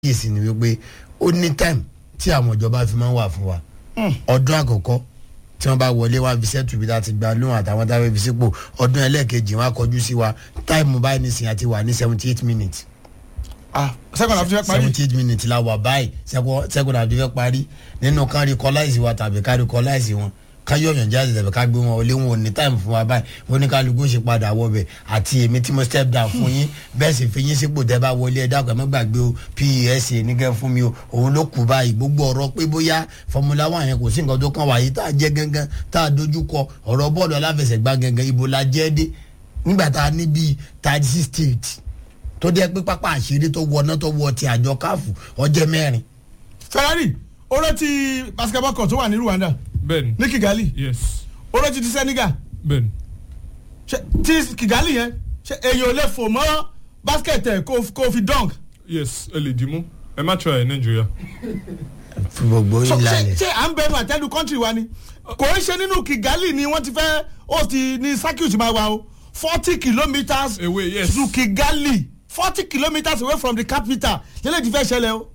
kíyèsí ni wípé ó ní time tí àwọn ìjọba fi máa ń wà fún wa ọdún àkọ́kọ́ tí wọ́n bá wọlé wá fi sẹ́tù bí láti gba lóhùn àtàwọn táwọn fi sípò ọdún ẹlẹ́ẹ̀kejì wọn á kọjú sí wa táìmù báyìí nísìnyí àti wà ní seventy eight minutes ah second half ti fẹ́ parí seventy eight minutes la wà báyìí second half ti fẹ́ parí nínú ká recognize wa tàbí ká recognize wọn ká yọ̀yàn jáde tàbí ká gbé wọn wọlé wọn ò ní time fún wa báyìí wọn ní kálukú ṣe padà wọbẹ̀ àti èmi tí mo step down fún yín bẹ́ẹ̀ sì fi yín sípò tẹ́ bá wọlé ẹ dákun ẹ má gbàgbé o pes nígẹ̀ fún mi o òun ló kù báyìí gbogbo ọ̀rọ̀ pé bóyá Formula One yẹn kò sí nǹkan tó kàn wáyé tá a jẹ́ gangan tá a dojú kọ ọ̀rọ̀ bọ́ọ̀lù aláfẹsẹ̀gbá gangan ibo la jẹ́ dé nígbà tá a ní bíi thirty six states tó jẹ́ pé pápá àṣírí tó wọná tó wọ ti àjọ káfù ọjọ́ mẹ́rin Ferrari ó rántí basketball court tó wà ní Rwanda bẹ́ẹ̀ni ní Kigali yes ó rántí ti Senegal bẹ́ẹ̀ni ṣe ti Kigali yẹn ṣe èyàn ò lè fò mọ́ basket ẹ̀ kó kó fi dunk yes ẹ lè dìímú ẹ má try ẹ nàìjíríà. fún gbogbo so yín ṣe lálẹ́. ṣe à ń bẹnu àtẹ́lu country wa ni kò ń ṣe nínú Kigali ni wọ́n ti fẹ́ host ní circuit máa wà o forty kilometres Away, yes. to Kigali forty kilometres away from the capital yẹlẹ ti fẹ́ ṣẹlẹ̀ o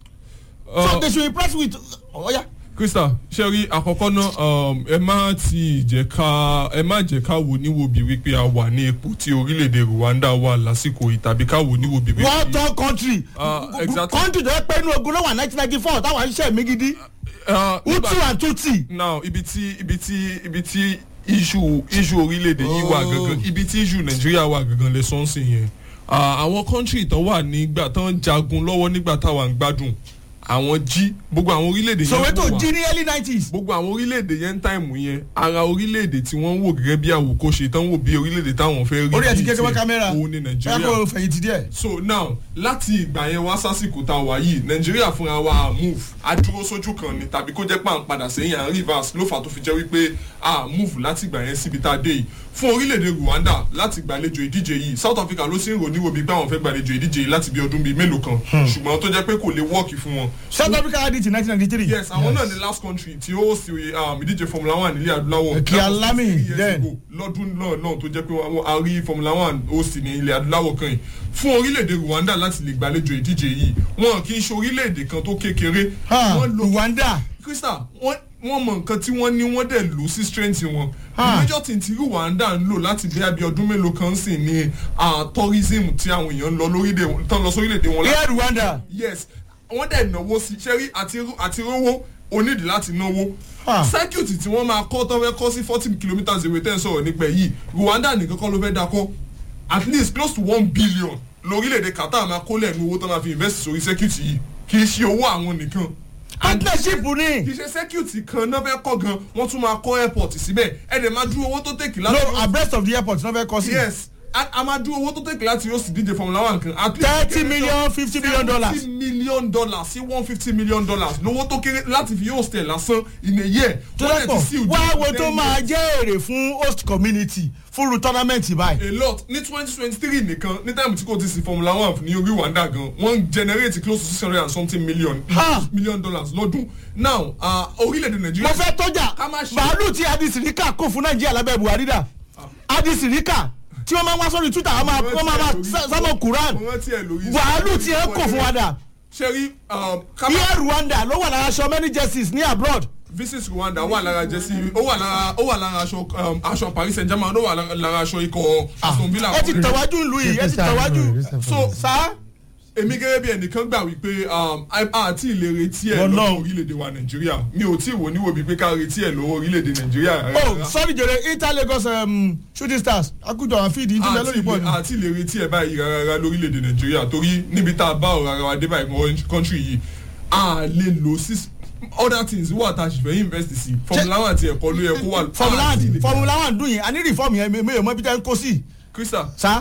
so Uh, they should impress with ọ̀ya. krista sẹ́rí àkọ́kọ́ náà um, ẹ má ti jẹ́ ká ẹ má jẹ́ ká wò níwòbí wípé a wà ní ipò tí orílẹ̀-èdè Rwanda wà lásìkò yìí tàbí ká wò níwòbí wípé. wọ́n tọ́ country Ah, exactly. country tó yẹ pé inú ogun ló wà nineteen ninety four táwọn iṣẹ́ mi gidi Ah, nígbà- Hutu and Tutsi. now ibi tí ibi tí ibi tí issue issue orílẹ̀-èdè yìí wà Oh. gangan ibi tí issue nàìjíríà wà gangan lè sọ́n sí yẹn Ah, àwọn country tán wà nígbà tán jagun lọ́wọ́ nígbà táwa ń gbádùn àwọn jí gbogbo àwọn orílẹ̀-èdè yẹn Soweto wò wá. jí ní early nineties. gbogbo àwọn orílẹ̀-èdè yẹn ń táìmù yẹn ara orílẹ̀-èdè tí wọ́n ń wò gẹ́gẹ́ bí àwòkọ́ṣe tán wò bí orílẹ̀-èdè táwọn fẹ́ rí orí ẹ̀ ti bíi kékeré tiẹ̀. kámẹ́rà òun ni ẹ nàìjíríà kó fẹ̀yìntì díẹ̀. so now láti ìgbà yẹn wá sásìkò tá a wà yìí nàìjíríà fúnra wa à move a dúró sójú kan ni tàbí kó jẹ́ pà ń padà sẹ́yìn à ń reverse ló fà tó fi jẹ́ wípé a move láti ìgbà yẹn síbi tá a dé yìí fún orílẹ̀-èdè Rwanda láti gbàlejò ìdíje yìí South Africa ló sì ń rò níwò bíi pé àwọn fẹ́ gbàlejò ìdíje yìí láti bí ọdún bíi mélòó kan ṣùgbọ́n tó jẹ́ pé kò lè wọ́ọ̀kì fún wọn South Africa had it in nineteen ninety three. yes àwọn náà ni last country tí ó sì um, ìdíje formula one nílẹ̀ adúláwọ̀ Kí That was Alami, three years then. ago. lọ́dún náà náà tó jẹ́ pé wọ́n a rí formula one ó sì ní ilẹ̀ adúláwọ̀ kan yìí fún orílẹ̀-èdè Rwanda láti lè gbàlejò ìdíje yìí wọn kì í ṣe orílẹ̀-èdè kan tó kékeré Ha, wọ́n lo Rwanda. krista wọ́n wọ́n mọ nǹkan tí wọ́n ní wọ́n dẹ̀ lò sí strength wọn Ah. major thing tí Rwanda ń lò láti bí abẹ́ ọdún mélòó kan sì ní ah, tourism tí àwọn èèyàn ń lọ lórílẹ̀ tán lọ sórílẹ̀-èdè wọn Air Rwanda. yes wọ́n dẹ̀ náwó sí sẹ́rí àti àti rówó onídìí láti náwó Ah. circuit tí wọ́n máa kọ́ tó fẹ́ kọ́ sí forty kilometres away tẹ́ ń sọ̀rọ̀ nípa yìí Rwanda nìkan kọ́ ló fẹ́ dákọ́ at least close to one billion lórílẹ̀‐èdè Qatar máa kó lẹ́nu owó tó máa fi invest sórí circuit yìí kì í ṣe owó àwọn nìkan partnership kì ni. í ṣe circuit kan náà fẹ́ kọ́ gan wọ́n tún máa kọ́ airport síbẹ̀ ẹ̀ dẹ̀ máa dúró owó tó tèkì no láti abreast of the airport náà fẹ́ kọ́ sí. yes a a máa dúró owó tó tèkì láti yóò sì díje Formula One kan at least 30 million, 50 million dollars. seventy million dollars sí one fifty million dollars lówó tó kéré láti fi yóò stẹ̀ lásán in a year tó Wọ́n dẹ̀ dẹ́pọ̀ ti seal wá deal wo for tó 10 máa years. jẹ́ èrè fún host community fúru tournament báyìí. a lot ní twenty twenty three nìkan ní táìmù tí kò ti sí Formula One ní orí Rwanda gan wọ́n generate close to six hundred and something million Ha! million dollars lọ́dún now ah, orílẹ̀-èdè mo Nàìjíríà fẹ́ tọ́jà Ká má ṣe- bàálù tí adisirika kò fún nàìjíríà lábẹ́ buhari dà adisirika tí wọ́n máa ń wá sórí twitter wọ́n máa wọ́n máa máa sábọ̀ quran mo rántí ẹ̀ lórí bàálù tí ẹ kò fún wa dà ṣe rí um, ká má- air rwanda ló wà lára aṣọ many jerseys ní abroad visit Rwanda wà lára jẹ́sí ó wà lára ó wà lára aṣọ um, aṣọ Paris Saint-Germain ó wà lára- lára aṣọ ikọ̀ Aston Villa. ẹ ti tẹ̀wájú ìlú yìí ẹ ti tẹ̀wájú so sá èmi gẹ́gẹ́ bí ẹnìkan gbà wípé um, a- àti ilé retí ẹ̀ Ọlọ́run. lọ́wọ́ orílẹ̀-èdè wa Nàìjíríà mi ò tí ì wò níwò bíi pé ká retí ẹ̀ lọ́wọ́ orílẹ̀-èdè Nàìjíríà. oh sorry jèrè inter lagos um, shooting stars akújọ àwọn fíìdì ìdílé àti lórí ilé- bọ́ọ̀lù. àti ilé retí ẹ̀ báyìí rárá lórílẹ̀-èdè Nàìjíríà torí níbi tá a bá ọ̀rọ̀ ara wa dé báyìí kọ́ńtírì yìí a lè lò sí other things wà tá a sì fẹ́ invest sí Formula One àti ẹ̀kọ́ ló yẹ kó wà. formula àti one ilé- formula one dùn yín a ní reform yẹn mi ò mọ ibi tẹ́ ń kó sí Krista sá.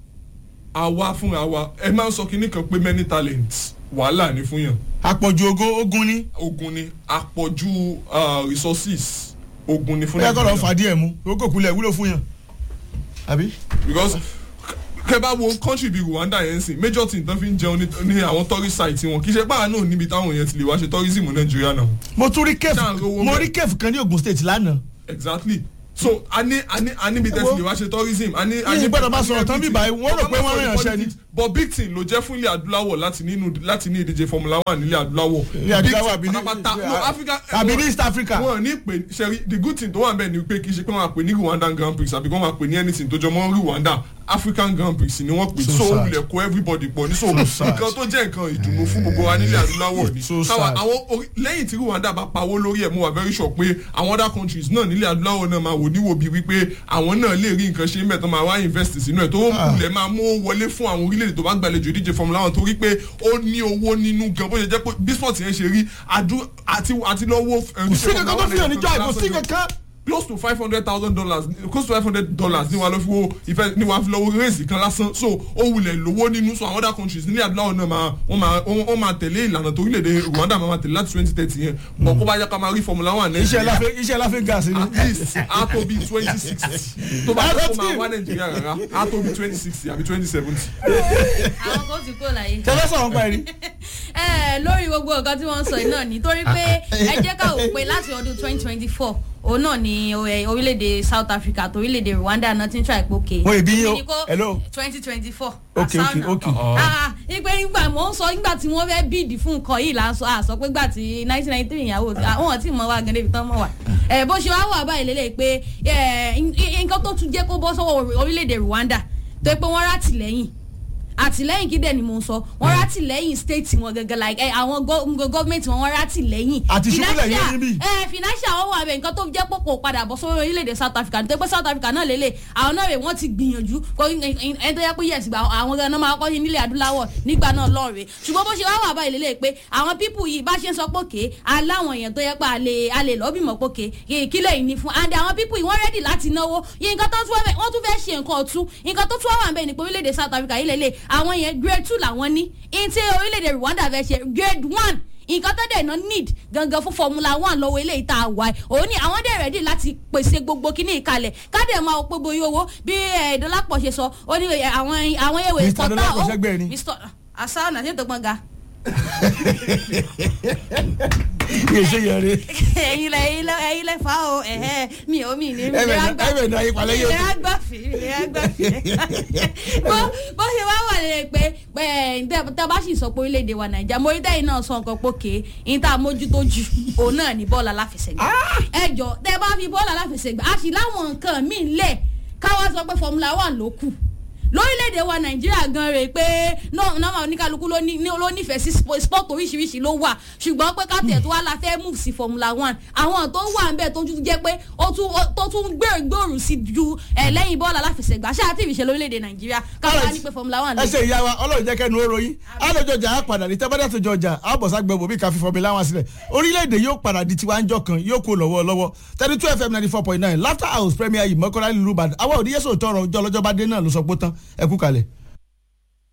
àwa fúnra wa ẹ máa ń sọ kinní kan pé many talents wàhálà ní fún yàn àpọ̀jù ogo ogun ni ogun ni àpọ̀jù uh, resources ogun ni fún ó yẹ kọ́ lọ́ọ́ fà díẹ̀ mu owó kulẹ̀ wúlò fún yàn àbí. because kẹ bá wo country bíi Rwanda yẹn sìn major thing tán fi ń jẹun ní- ní àwọn tourist site wọn kì í ṣe báwa náà níbi táwọn èèyàn ti lè wá ṣe tourism Nàìjíríà náà mo tún rí Ṣáà ń kẹ́ẹ̀fù rówó mo mẹ́. rí kẹ́ẹ̀fù kan ní Ogun State lánàá exactly so a ní a ní a níbi tẹ́sí lè wá ṣe tourism a ní. a ní- Yìí gbọ́dọ̀ máa sọ̀rọ̀ tán bí báyìí, wọ́n rò pé wọ́n rán yàn ṣẹ́ ni. but big thing ló jẹ́ fún ilé adúláwọ̀ láti nínú láti ní ìdíje formula one nílé adúláwọ̀. Ilé adúláwọ̀ Big àbí thing ní- pátápátá no africa. àbí ní East Africa. wọn ò ní pè sẹ́rí the good thing tó wà bẹ́ẹ̀ ni pé kì í ṣe pé wọ́n á pè ní rwandan grand prix àbí kí wọ́n á pè ní anything tó jọ mọ́ rwanda african grand prix ni wọ́n pè So so sad. wulẹ̀ kó everybody pọ̀ ní so sad. nǹkan tó jẹ́ nǹkan ìdùnnú fún gbogbo wa nílẹ̀ adúláwọ̀ ni So Táwa- sad. àwọn orí- lẹ́yìn tí rwanda bá pawó lórí ẹ̀ mo wà very sure pé àwọn other countries náà nílẹ̀ adúláwọ̀ náà máa wò níwò bíi wípé àwọn náà lè rí nǹkan ṣe mẹ́tọ́ máa wá invest sínú ẹ̀ tó wulẹ̀ máa mú owó wọlé fún àwọn orílẹ̀-èdè tó bá gbàlejò ìdíje formula one torí pé ó ní owó nínú gan bó ṣe jẹ́ pé bí sport yẹn ṣe rí adú- àti àti lọ́wọ́ kò sí kankan tó fi hàn níjọ́ àìkò sí kankan. close to five hundred thousand dollars close to five hundred dollars ní wàá lọ fi wo ìfẹ́ ní wàá fi lọ wo race kan lásán so ó wulẹ̀ lówó nínú so àwọn other countries nílẹ̀ adúláwọ̀ náà máa wọ́n máa wọ́n wọ́n máa tẹ̀lé ìlànà tó orílẹ̀-èdè Rwanda máa máa tẹ̀lé láti twenty thirty yẹn bọ̀ kó bá yẹ ká máa rí formula one iṣẹ́ Nàìjíríà láfẹ́ iṣẹ́ láfẹ́ gas ni. at least á tó bí twenty sixty tó bá yẹ kó máa wá Nàìjíríà rárá á tó bí twenty sixty àbí twenty seventy. àwọn kan ti kó láyé. tẹ́lẹ̀ sọ̀rọ̀ pa ẹ̀rí. ẹ lórí gbogbo nǹkan tí wọ́n ń sọ yìí náà nítorí pé ẹ jẹ́ ká wò pé láti ọdún twenty twenty four òun náà ni ẹ, orílẹ̀-èdè South Africa àti orílẹ̀-èdè Rwanda náà ti ń tra ìpòkè. Wọ́n ìbí yín o. Hello. twenty twenty four. Okay, okay, okay. ìpè nígbà mò ń sọ nígbà tí wọ́n fẹ́ bíìdì fún nǹkan yìí là ń sọ àsọ pé gbà tí nineteen ninety three ìyàwó àwọn tí mọ̀ wá gan débi tán mọ̀ wá. ẹ bó ṣe wá wà báyìí lélẹ̀ pé ẹ, nǹkan tó tún jẹ́ kó bọ́ sọ́wọ́ orílẹ̀-èdè Rwanda tó yẹ pé wọ́n rà tìlẹ́yìn àtìlẹ́yìn kí dẹ̀ ni mo ń sọ wọ́n rà tìlẹ́yìn state wọn gẹ́gẹ́ like ẹ àwọn gọ́ọ̀mẹ̀ntì wọn wọ́n rà tìlẹ́yìn. Àti ṣubúlẹ̀ yẹn Financial- níbí. ẹ financial wọn wà bẹ nǹkan tó jẹ́ pọ̀ kò padà bọ̀ sórí orílẹ̀-èdè South Africa nítorí pé South Africa náà lélẹ̀ àwọn náà rè wọ́n ti gbìyànjú kó ẹ tó yẹ pé yẹ̀sì gba àwọn gan náà máa kọ́ nílẹ̀ adúláwọ̀ nígbà náà lọ́ọ̀rẹ́ ṣùgbọ́n bó ṣe wá wà báyìí lélẹ̀ pé àwọn pípù yìí bá ṣe ń sọ pòkè aláwọn èèyàn tó yẹ pé a lè a lè lọ́bìmọ̀ pòkè kílẹ̀ yìí ni fún and àwọn pípù yìí wọ́n rẹ́dì láti náwó yìí nǹkan tó tún wọ́n tún fẹ́ ṣe nǹkan ọ̀tún nǹkan tó tún wà wà ń bẹ̀ ní pé orílẹ̀-èdè South Africa yìí lélẹ̀ àwọn yẹn grade two làwọn ní ní tí orílẹ̀-èdè Rwanda fẹ́ ṣe grade one nǹkan tó dẹ̀ ná need gangan fún formula one lọ́wọ́ eléyìí tá a wà ẹ̀ òun ni àwọn dẹ̀ rẹ́dì láti pèsè gbogbo kíní ìkalẹ̀ kádẹ̀ máa wọ pé bóyá owó bí ẹ̀ẹ́dọ́lápọ̀ ṣe sọ ó ní eh, àwọn àwọn ewé Mr. Dọlápọ̀ ṣẹ́gbẹ́ ni. Mr. àṣà ọ̀nà tí ètò gbọ̀ngà kì í ṣe yẹrẹ. ẹ̀yin lẹ ẹ̀yin lẹ ẹ̀yin lẹ fa o ẹ̀hẹ́ mi ò mi ní mi Ẹ̀bẹ̀ lè náà- gbà ẹ̀bẹ̀ náà ìpàlẹ́ yóò mi lè gbà fi mi lè gbà fi bó bó ṣe wá wà lè pé ẹ̀ tẹ́ bá sì sọ pé orílẹ̀-èdè wa nàìjíríà mo rí tẹ́yìn náà sọ nǹkan pókè ní tá a mójútó jù òun náà ní bọ́ọ̀lù aláfẹsẹ̀gbá ẹ jọ tẹ́ bá fi bọ́ọ̀lù aláfẹsẹ̀gbá a sì láwọn nǹkan míì lẹ̀ káwá sọ pé Formula One ló kù lórílẹ̀‐èdè wa nàìjíríà gan rè pé nọ́ọ̀mà oníkálukú ló ní- ló nífẹ̀ẹ́ sí spo- sport oríṣiríṣi ló wà ṣùgbọ́n pé káàtẹ̀ tó wá la fẹ́ move sí formula one àwọn tó wà ń bẹ̀ tó tún jẹ́ pé ó tún ó- tó tún gbèrú gbòòrò sí ju ẹ̀ lẹ́yìn bọ́ọ̀lù aláfẹsẹ̀gbá ṣáà tí ìfìṣẹ́ lórílẹ̀‐èdè nàìjíríà káwọn ní pé formula one ẹ ló ṣe ìyá wa ọlọ́run jẹ́ kẹ́nu ó ròyìn alójọjà á padà ní tẹ́bádà tó jọjà á bọ̀ ságbẹ́ bòbí ká fi fọmi láwọn sílẹ̀ orílẹ̀-èdè yóò padà di tiwa ń jọ kan yóò kó lọ́wọ́ lọ́wọ́ thirty two fm ninety four point nine laughter house premier yìí mọ́kànlá ìlú ìbàdàn àwọn òdíyẹ́sọ̀ tọrọ ọjọ́ ọlọ́jọ́ bá dé náà ló sọ pé tán ẹ kú kalẹ̀.